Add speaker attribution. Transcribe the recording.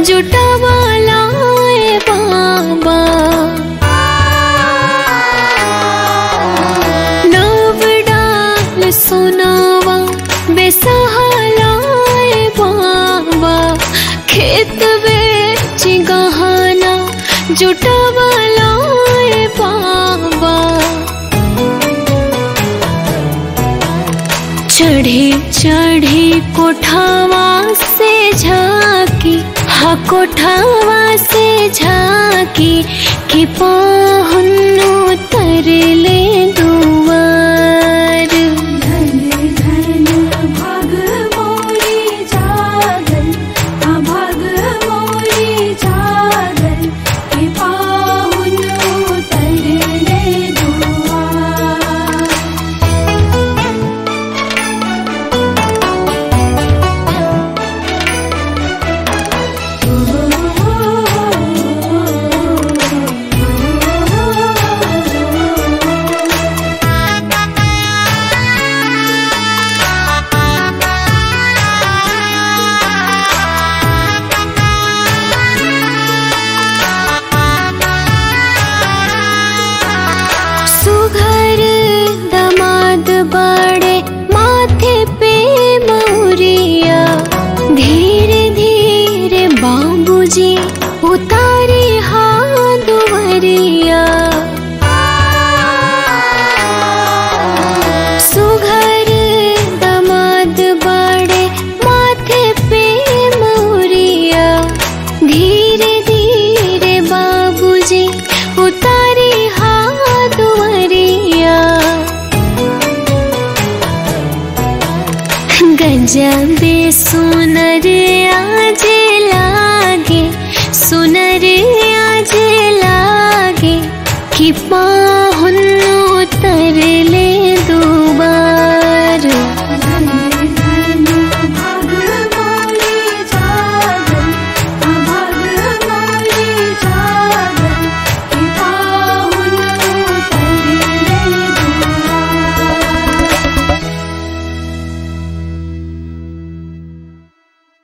Speaker 1: जुटावाला ए बाबा नव डाल सोनावा बेसहाला ए बाबा खेत बेच गहना जुटावाला ए बाबा चढ़ी चढ़ी कोठावा से झाकी हा कोठावा से झाकी कि पाहुनु तरले दुआर
Speaker 2: धन धन भाग मोरी जागल आ भाग मोरी जागल के पाहुनु तरले दुआ
Speaker 1: सुघर दमाद बड़े माथे पे मौरिया धीरे धीरे बाबूजी उतारे हाथ दुवरिया सुघर दमाद बड़े माथे पे मौरिया धीरे धीरे बाबूजी उतारी हाथ दुवरिया गजबे सुनर आज लागे सुनर आज लागे कि पाहुन उतरले